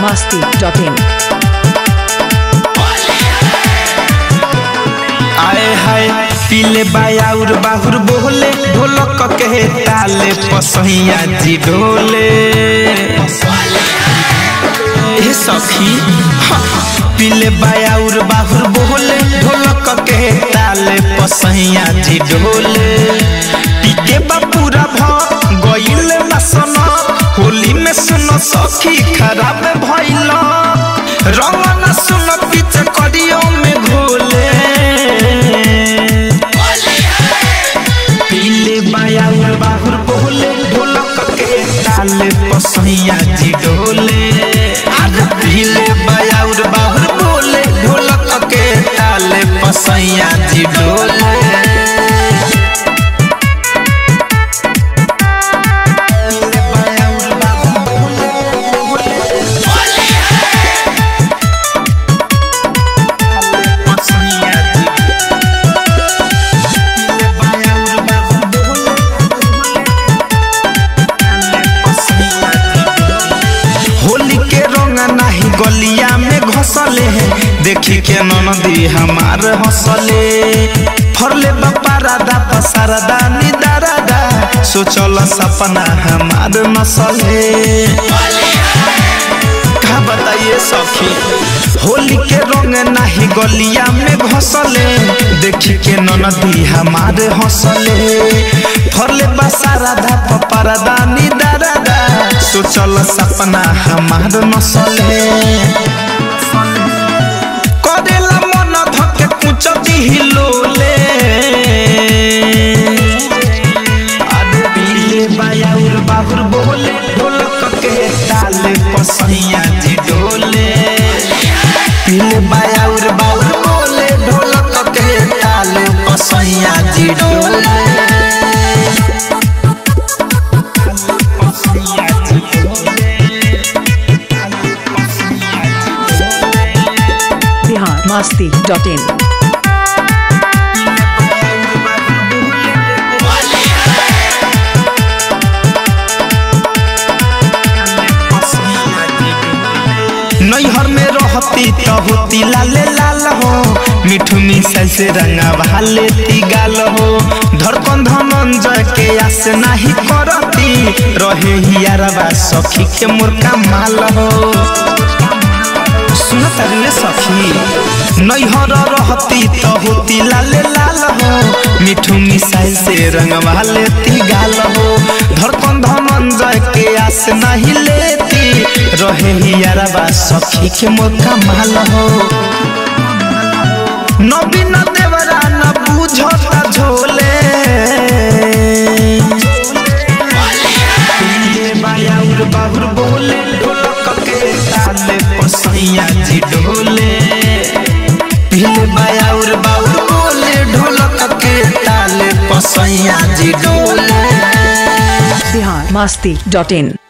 masti.in. आए हाय पीले बायाउर बाहुर बोले ढोलक के ताले पसैया जी ढोले ए सखी हाँ, पीले बायाउर बाहुर बोले ढोलक के ताले पसैया जी ढोले पीके बापूरा भ गइल लसन होली में सुनो सखी खराब भइल रंग न सुनो पीछे करियो में घोले पीले बायाउर बाहुर बोले ढोलक के ताले पसैया जी ढोले अरे पीले बायाउर बाहुर बोले ढोलक के ताले पसैया जी ढोले पीले बायाउर बाहुर बोले पसैया जी होली के रंग नाही गलिया में घसले है देखी के ननदी हमार हंसले फरले बापा राधा पसारदा निदारादा सोचल सपना हमार नसले का बताइए सखी होली के रंग नाही गलिया में घसले देखी के ननदी हमारे हंसले फरले बसा राधा पपरदा निदारादा सोचल सपना हमार नसले करेला मन धके कुछ दिहिलोले अरे पीले बायाउर बाहुर बोले ढोलक के ताले पसैया जी डोले पीले बायाउर बाहुर बोले ढोलक के ताले पसैया जी डोले पसैया जी डोले पसैया जी डोले Bihar masti.in. नैहर में रहती तो होती लाले लाल हो मिठू मिसाई से रंगा भाले गाल हो धड़कन धनंजय के आस नाही करती रहे हियारबा सखी के मुर्का माल हो सुन तारे सखी नैहर रहती तो होती लाले लाल हो मिठू मिसाई से रंग वाले गाल हो धड़कन धनंजय के आस नहीं लेती रहे हियारबा सखी के मोका माल हो नवीन देवरा न बुझता झोले पीले बायाउर बाहुर बोले ढोलक के ताले पसैया जी डोले पीले बायाउर बाहुर बोले ढोलक के ताले पसैया जी डोले Bihar masti.in.